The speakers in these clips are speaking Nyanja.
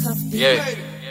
Yeah.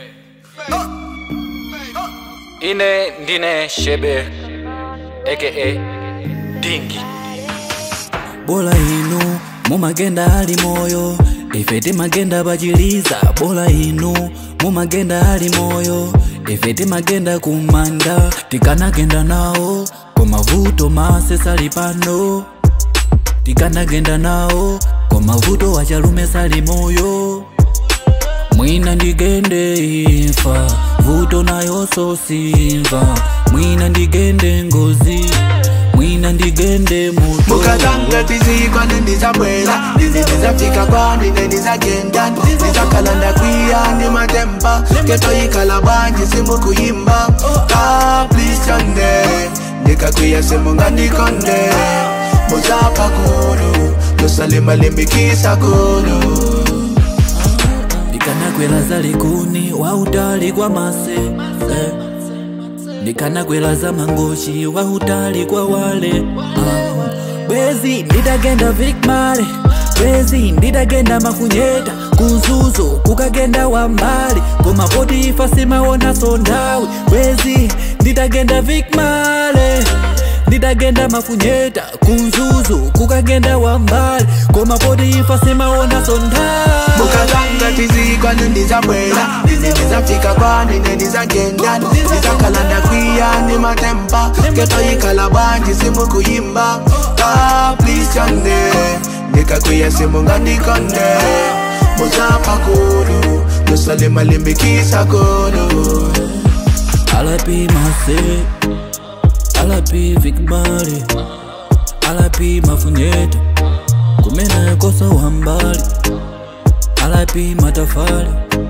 Ine ndine Shebe aka Dingi. bola inu mumagenda ali moyo ife timagenda pachiliza bola inu mumagenda ali moyo ife timagenda kumanda tikanagenda nawo komavuto mase sali pano tikanagenda nawo komavuto wachalume sali moyo mwina ndigende imfa vuto nayoso simva mwina ndigende ngozi mwina ndigende muto mukatanga tizikwa nendizabwela ndizafika kwani nendizagenda ndizakalanda kwiya ndi matemba ketoyikhala banji simukuyimba kaplishonde ndikakwiya simungandikonde muzapha kulu lusalimalimbikisa kulu ndikanakwela zalikuni wautali kwa mase eh. ndikanakwela za mangochi wautali kwa wale ah. bwezi ndidagenda vikmale bwezi ndidagenda mafunyeta kuzuzo kukagenda wambali koma poti ifa simaona sondawi bwezi ndidagenda vikmale ndidagenda mafunyeta kunzuzu kukagenda wambali koma poti ifa simaona sondawi mukatanga tizikwa nendizabwela ndizafika kwani nendizagenda ndizakalanda kwiya ndi matemba ketoyikhala banji simukuyimba kaplishonde ndikakwiya simungandikonde muzapha kulu lusalimalimbikisa kulu alapi mase alapi vikmale alapi mafunyeta kumena kosa wambali alapi matafali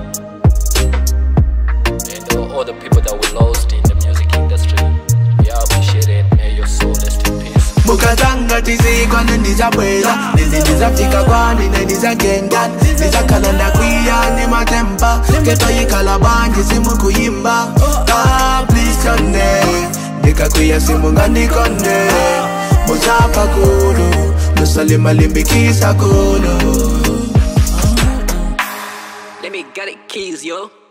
And all, all the people that we lost in the music industry. We appreciate it. May your soul rest in peace. mukatanga tizikwa nendizabwela ndizafika kwani nendizagenda ndizakalanda kwiya ndi matemba ketoyikhala banji simukuyimba kaplishonde ndikakwiya simungandikonde muzapha kulu lusalimalimbikisa kulu Let me get it keys, yo.